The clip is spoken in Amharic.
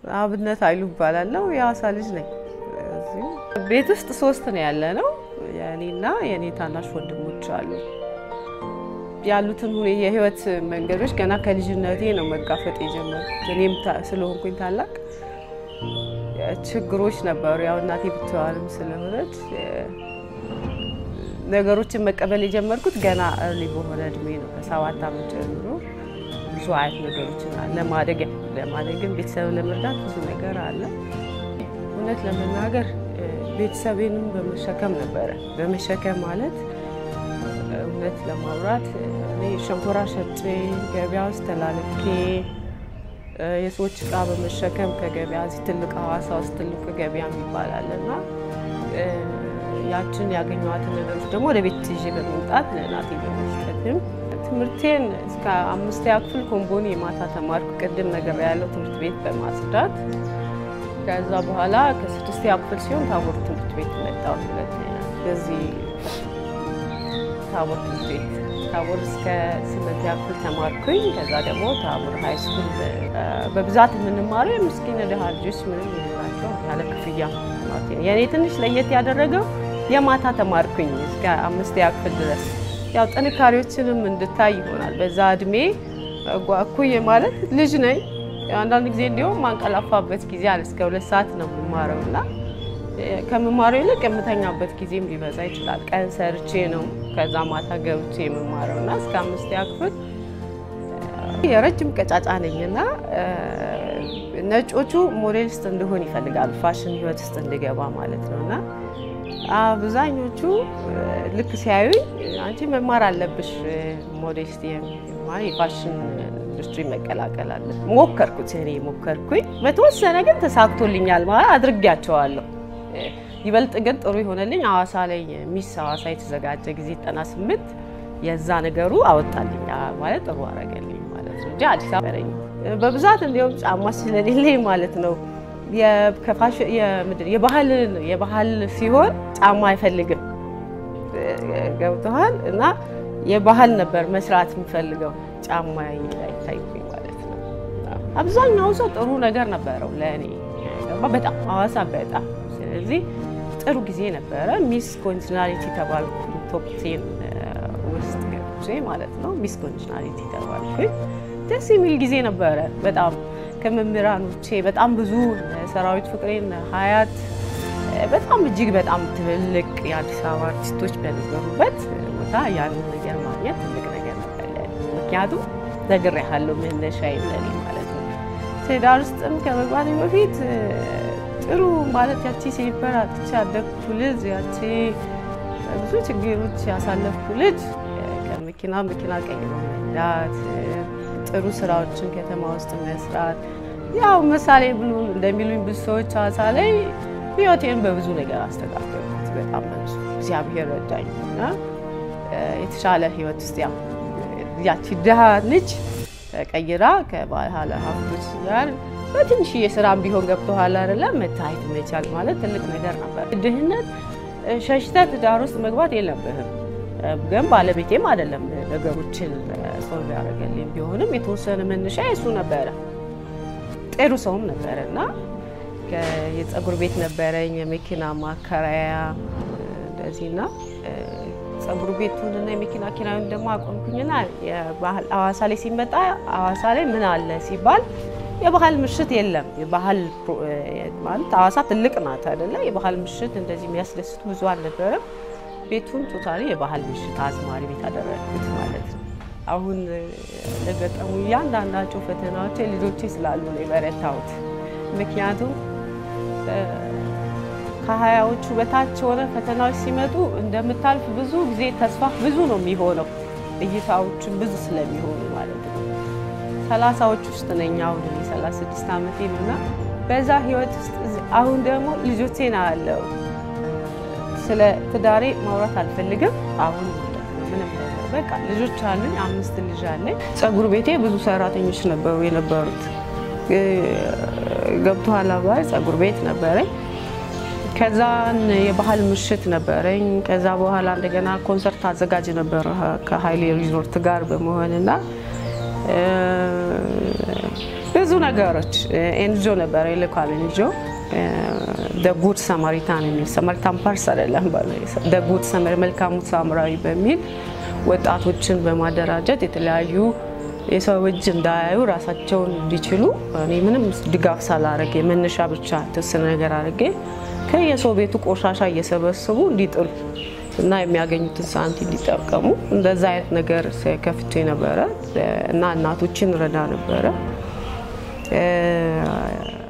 አብነት ኃይሉ እባላለሁ። የሀዋሳ ልጅ ነኝ። እዚሁ ቤት ውስጥ ሶስት ነው ያለ ነው። የእኔና የእኔ ታናሽ ወንድሞች አሉ። ያሉትን ሁኔ የህይወት መንገዶች ገና ከልጅነቴ ነው መጋፈጥ የጀመርኩት። እኔም ስለሆንኩኝ ታላቅ ችግሮች ነበሩ። ያው እናቴ ብቻዋንም ስለሆነች ነገሮችን መቀበል የጀመርኩት ገና እርሊ በሆነ እድሜ ነው። ከሰባት ዓመት ጀምሮ ብዙ አይነት ነገሮችን ለማደግ ለማደግም ቤተሰብ ለመርዳት ብዙ ነገር አለ። እውነት ለመናገር ቤተሰቤንም በመሸከም ነበረ። በመሸከም ማለት እውነት ለማውራት እኔ ሸንኮራ ሸጬ ገበያ ውስጥ ተላልኬ የሰዎች እቃ በመሸከም ከገበያ እዚህ ትልቅ ሀዋሳ ውስጥ ትልቅ ገበያ ይባላል እና ያችን ያገኘኋትን ነገሮች ደግሞ ወደ ቤት ይዤ በመምጣት ለእናቴ በመስጠትም ትምህርቴን እስከ አምስተኛ ክፍል ኮምቦኒ የማታ ተማርኩ። ቅድም ነገር ያለው ትምህርት ቤት በማጽዳት ከዛ በኋላ ከስድስተኛ ክፍል ሲሆን ታቦር ትምህርት ቤት መጣሁ። ሁለተኛ በዚህ ታቦር ትምህርት ቤት ታቦር እስከ ስምንተኛ ክፍል ተማርኩኝ። ከዛ ደግሞ ታቦር ሃይ ስኩል በብዛት የምንማረው የምስኪን ድሃ ልጆች ምንም ናቸው ያለ ክፍያ ማለት ነው። የእኔ ትንሽ ለየት ያደረገው የማታ ተማርኩኝ እስከ አምስተኛ ክፍል ድረስ ያው ጥንካሬዎችንም እንድታይ ይሆናል። በዛ እድሜ እኩይ ማለት ልጅ ነኝ። አንዳንድ ጊዜ እንዲሁም ማንቀላፋበት ጊዜ አለ። እስከ ሁለት ሰዓት ነው የምማረው እና ከምማረው ይልቅ የምተኛበት ጊዜም ሊበዛ ይችላል። ቀን ሰርቼ ነው ከዛ ማታ ገብቼ የምማረው እና እስከ አምስተኛ ክፍል የረጅም ቀጫጫ ነኝ እና ነጮቹ ሞዴሊስት እንድሆን ይፈልጋሉ፣ ፋሽን ህይወት ውስጥ እንድገባ ማለት ነው እና አብዛኞቹ ልክ ሲያዩኝ አንቺ መማር አለብሽ ሞዴሊስት የፋሽን ኢንዱስትሪ መቀላቀል አለ። ሞከርኩት፣ እኔ ሞከርኩኝ። በተወሰነ ግን ተሳክቶልኛል ማለት አድርጊያቸዋለሁ። ይበልጥ ግን ጥሩ የሆነልኝ ሀዋሳ ላይ ሚስ ሀዋሳ የተዘጋጀ ጊዜ ጠና ስምንት የዛ ነገሩ አወጣልኝ ማለት ጥሩ አረገልኝ ማለት ነው እንጂ አዲስ አበባ ነኝ በብዛት እንዲሁም ጫማ ስለሌለኝ ማለት ነው የባህል ሲሆን ጫማ አይፈልግም። ገብተዋል እና የባህል ነበር መስራት የምፈልገው ጫማ አይታይብኝ ማለት ነው። አብዛኛው ሰው ጥሩ ነገር ነበረው ለእኔ በጣም ሀዋሳ በጣም ስለዚህ ጥሩ ጊዜ ነበረ። ሚስ ኮንዲሽናሊቲ ተባልኩ። ቶፕ ቴን ውስጥ ገብቼ ማለት ነው ሚስ ኮንዲሽናሊቲ ተባልኩኝ። ደስ የሚል ጊዜ ነበረ በጣም ከመምህራኖቼ በጣም ብዙ ሰራዊት ፍቅሬን ሀያት በጣም እጅግ በጣም ትልልቅ የአዲስ አበባ አርቲስቶች በነበሩበት ቦታ ያንን ነገር ማግኘት ትልቅ ነገር ነበር። ምክንያቱም ነግሬሃለሁ መነሻዬ ለእኔ ማለት ነው። ትዳር ውስጥም ከመግባቴ በፊት ጥሩ ማለት ያቺ ሴፐር አጥቼ ያደግኩ ልጅ ያቺ ብዙ ችግሮች ያሳለፍኩ ልጅ ከመኪና መኪና ቀይሮ መንዳት ጥሩ ስራዎችን ከተማ ውስጥ መስራት ያው ምሳሌ ብሎ እንደሚሉኝ ብዙ ሰዎች ሀዋሳ ላይ ህይወቴን በብዙ ነገር አስተካከልኩት። በጣም ብዙ እግዚአብሔር ረዳኝ እና የተሻለ ህይወት ውስጥ ያው ያቺ ድሃ ልጅ ቀይራ ከባለ ሀብቶች ጋር በትንሽዬ ስራም ቢሆን ገብቶሃል አይደለ መታየት መቻል ማለት ትልቅ ነገር ነበር። ድህነት ሸሽተህ ትዳር ውስጥ መግባት የለብህም። ግን ባለቤቴም አይደለም ነገሮችን ሶልቭ ያደረገልኝ ቢሆንም የተወሰነ መነሻ የሱ ነበረ። ጥሩ ሰውም ነበረ እና የፀጉር ቤት ነበረኝ፣ የመኪና ማከራያ እንደዚህና ፀጉር ቤቱንና የመኪና ኪራዩን ደግሞ አቆምኩኝና ሀዋሳ ላይ ሲመጣ ሀዋሳ ላይ ምን አለ ሲባል የባህል ምሽት የለም። የባህል ማለት ሀዋሳ ትልቅ ናት አይደለ? የባህል ምሽት እንደዚህ የሚያስደስቱ ብዙ አልነበረም። ቤቱን ቶታሊ የባህል ምሽት አዝማሪ ቤት አደረግኩት ማለት ነው። አሁን ለገጠሙ እያንዳንዳቸው ፈተናዎች ልጆቼ ስላሉ ነው የበረታሁት። ምክንያቱም ከሀያዎቹ በታች የሆነ ፈተናዎች ሲመጡ እንደምታልፍ ብዙ ጊዜ ተስፋ ብዙ ነው የሚሆነው እይታዎችን ብዙ ስለሚሆኑ ማለት ነው። ሰላሳዎች ውስጥ ነኝ አሁን እኔ ሰላሳ ስድስት ዓመቴ ነው እና በዛ ህይወት ውስጥ አሁን ደግሞ ልጆቼን አያለው ስለ ትዳሬ ማውራት አልፈልግም። አሁን ምንም በቃ ልጆች አሉኝ፣ አምስት ልጅ አለኝ። ፀጉር ቤቴ ብዙ ሰራተኞች ነበሩ የነበሩት ገብቶሃል አባይ ፀጉር ቤት ነበረኝ። ከዛን የባህል ምሽት ነበረኝ። ከዛ በኋላ እንደገና ኮንሰርት አዘጋጅ ነበር ከሀይሌ ሪዞርት ጋር በመሆንና ብዙ ብዙ ነገሮች ኤንጂኦ ነበረ የልኳል ኤንጂኦ ደጉድ ሰማሪታን የሚል ሰማሪታን ፓርስ አይደለም ደጉድ መልካሙ ሳምራዊ በሚል ወጣቶችን በማደራጀት የተለያዩ የሰው እጅ እንዳያዩ ራሳቸውን እንዲችሉ እኔ ምንም ድጋፍ ሳላረግ የመነሻ ብቻ የተወሰነ ነገር አድርጌ ከየሰው ቤቱ ቆሻሻ እየሰበስቡ እንዲጥሉ እና የሚያገኙትን ሳንቲ እንዲጠቀሙ እንደዛ አይነት ነገር ከፍቼ ነበረ እና እናቶችን ረዳ ነበረ።